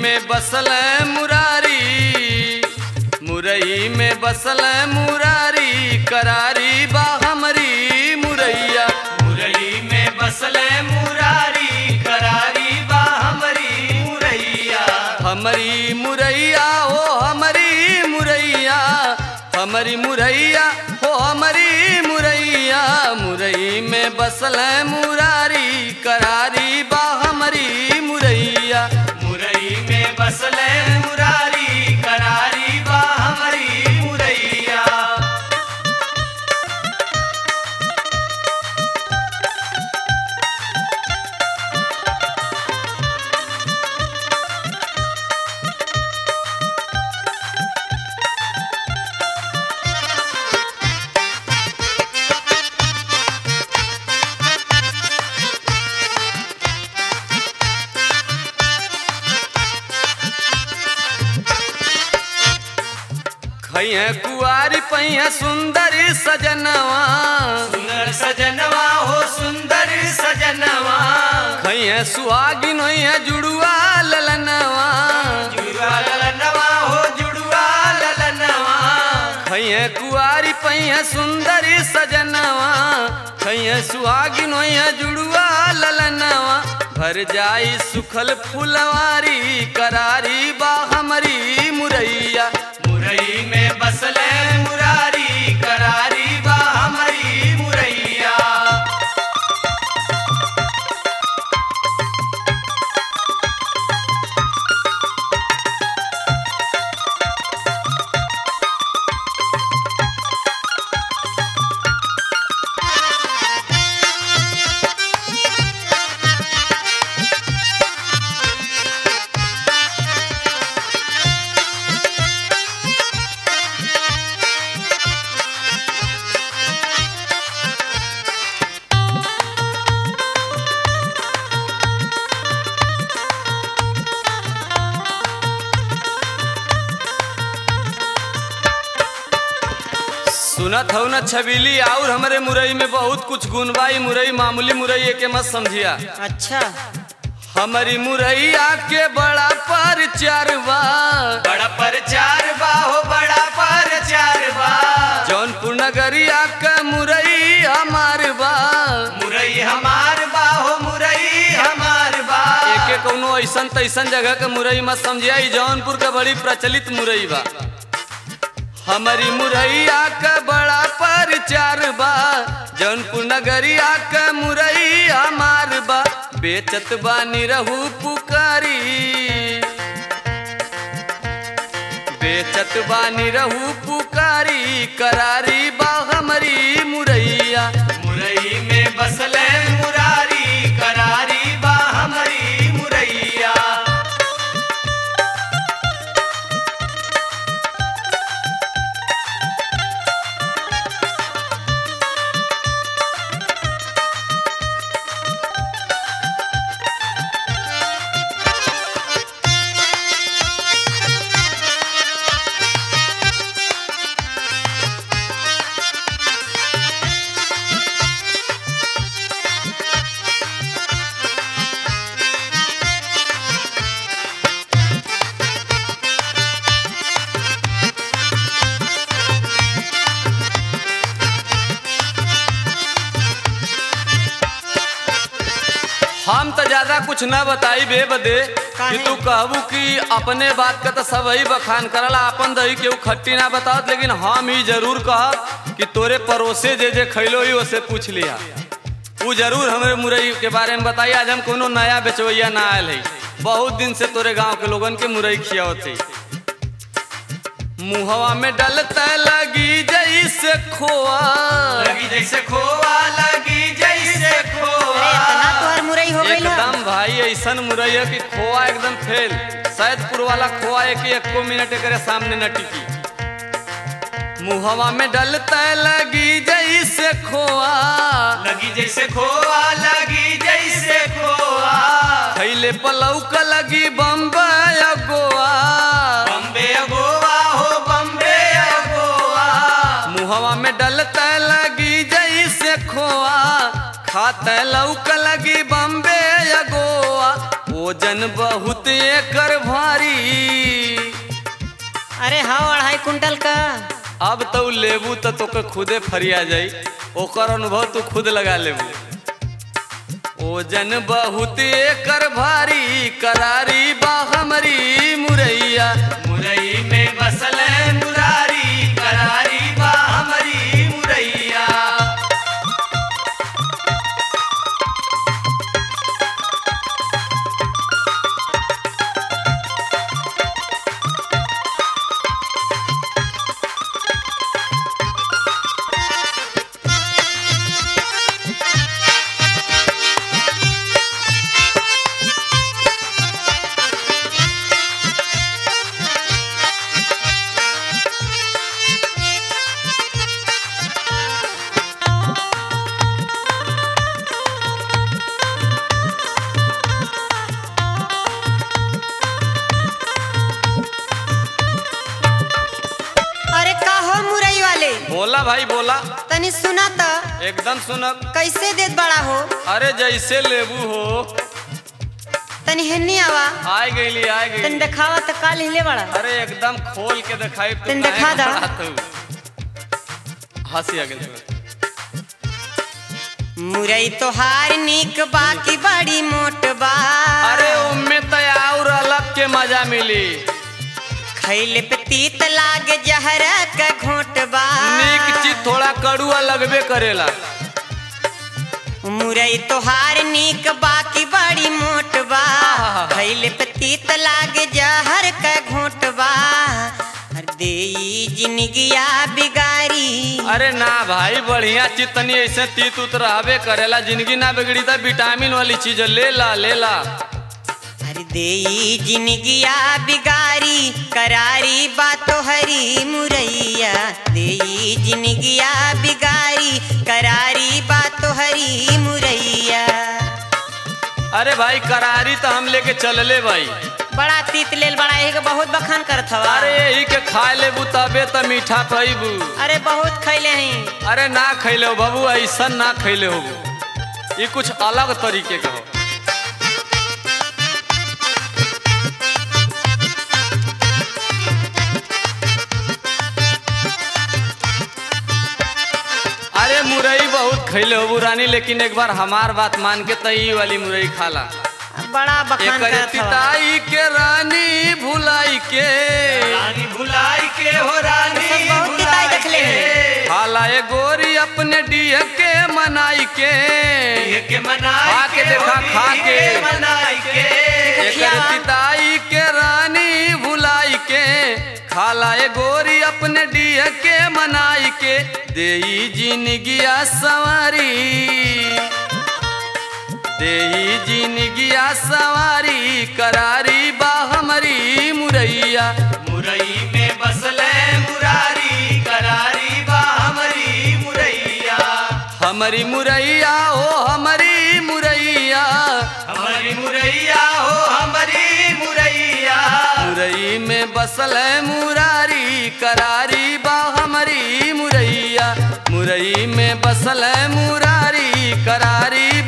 में बसल मुरारी मुरई में बसल मुरारी करारी बा हमरी मुरैया मुरली में बसल मुरारी करारी बा हमरी मुरैया हमरी मुरैया हो हमरी मुरैया हमरी मुरैया हो हमरी मुरैया मुरई में बसल मुरारी करारी बा हमरी मुरैया मुरई में बसल मुरारी करारी बा हमरी मुरैया खैया कुआरी पैया सुंदर सजनवा सुंदर सजनवा हो सुंदर सजनवा खैया सुहागिन होइया जुड़ुआ ललनवा जुड़वा ललनवा हो जुड़वा ललनवा खैया कुआरी पैया सुंदर सजनवा खैया सुहागिन होइया जुड़ुआ ललनवा भर जाई सुखल फुलवारी करारी बा हमरी मुरैया मुरई में बसल मुरारी करारी बा हमरी मुरैया सुनत हूँ न छबीली और हमरे मुरई में बहुत कुछ गुण बा ई मुरई मामूली मुरई के मत समझिया अच्छा हमारी मुरैया के बड़ा परचार बा बड़ा परचार बा हो बड़ा परचार बा जौनपुर नगरिया का मुरई हमार बा मुरई हमार बा हो मुरई हमार बा एके कौनो ऐसन तैसन जगह के मुरई मत समझिया ई जौनपुर का बड़ी प्रचलित मुरई बा हमारी मुरैया का बड़ा परचार बा जौनपुर नगरिया का मुरई हमार बा बेचत बानी रहू पुकारी बेचत बानी रहू पुकारी करारी बा हमारी मुरैया मुरई में बसल मुरारी करारी बा हमरी मुरैया हम तो ज्यादा कुछ न बताई बे बदे कि काहे? तू कहबू कि अपने बात का तो सब ही बखान करला अपन दही केहू खट्टी ना बतावत लेकिन हम ही जरूर कहब कि तोरे पड़ोसे जे जे खैलो ही उसे पूछ लिया ऊ जरूर हमारे मुरई के बारे में बताई आज हम कोनो नया बेचवैया ना आयल है बहुत दिन से तोरे गांव के लोगन के मुरई खियावत है मुहवा में डलता लगी जैसे खोआ लगी जैसे खोआ लगी जैसे खोआ अरे इतना तोहर मुरई हो गई एकदम भाई ऐसन मुरई है कि खोआ एकदम फेल सैदपुर वाला खोआ एक एको मिनट एकरे सामने न टिकी मुहवा में डलता लगी जैसे खोआ लगी जैसे खोआ लगी जैसे खोआ खैले पलौक लगी बम्बई गोवा बम्बे गोवा हो बम्बे गोवा मुहवा में डलता लगी जैसे खोआ खाते लौक लगी बम्बे या गोवा ओजन बहुत एकर भारी अरे हाँ अढ़ाई कुंटल का अब तो लेबू तो तोके खुदे फरिया जाई ओकर अनुभव तू खुद लगा लेबू ओजन बहुत एकर भारी करारी बा हमरी मुरैया मुरई में बसल मुरारी करारी बा हमारी मुरैया अरे का हो मुरई वाले बोला भाई बोला तनी सुना त एकदम सुनब कैसे देत बड़ा हो अरे जैसे लेबू हो तनी हेन्नी आवा आय गईली आय तनी गईली देखावा त काल हिले बड़ा अरे एकदम खोल के दिखाई तू तनी काहे देखा दा। घबरात हऊ? हंसी आ गेल तुम्हें। मुरई तोहार निक बाकी बड़ी मोट बा अरे उम्मे तो और अलग के मजा मिली खैले पे तीत लागे जहर का घोट बा नीक चीज थोड़ा कड़ुआ लगबे करेला मुरई तोहार निक बाकी बड़ी मोट बा आहा। खैले पे तीत लागे जहर का घोट बा हर देई जिंदगिया बिगारी अरे ना भाई बढ़िया चीज तनी ऐसे तीत उत रहबे करेला जिंदगी ना बिगड़ी तो विटामिन वाली चीज ले ला ले ला हर देई जिंदगिया बिगारी करारी बातो हरी मुरैया देई जिंदगिया बिगारी करारी बातो हरी मुरैया अरे भाई करारी तो हम लेके चलले भाई बड़ा तीत लेल बड़ा एक बहुत बखान करत हवा अरे यही के खाए लेबू तबे तो मीठा पैबू अरे बहुत खैले हैं अरे ना खैले हो बाबू ऐसा ना खैले हो ये कुछ अलग तरीके का हो अरे मुरई बहुत खैले हो रानी लेकिन एक बार हमार बात मान के तई वाली मुरई खाला बड़ा बखान एक करत हवा पिताई के रानी भुलाई के रानी भुलाई के हो रानी सब बहुत भुलाई पिताई देखले के। हैं। खाला ए गोरी अपने डीह के मनाई के ये के मनाई खा के देखा, होली खा के। मनाई के एकर खियावा। पिताई के रानी भुलाई के खाला ए गोरी अपने डीह के मनाई के देई जिनगिया सवारी देई जिनगिया सवारी करारी बा हमारी मुरैया मुरई में बसले मुरारी करारी बा हमारी मुरैया हमारी मुरैया हो हमारी मुरैया हमारी मुरैया हो हमारी मुरैया मुरई में बसल है मुरारी करारी बा हमारी मुरैया मुरई में बसल है मुरारी करारी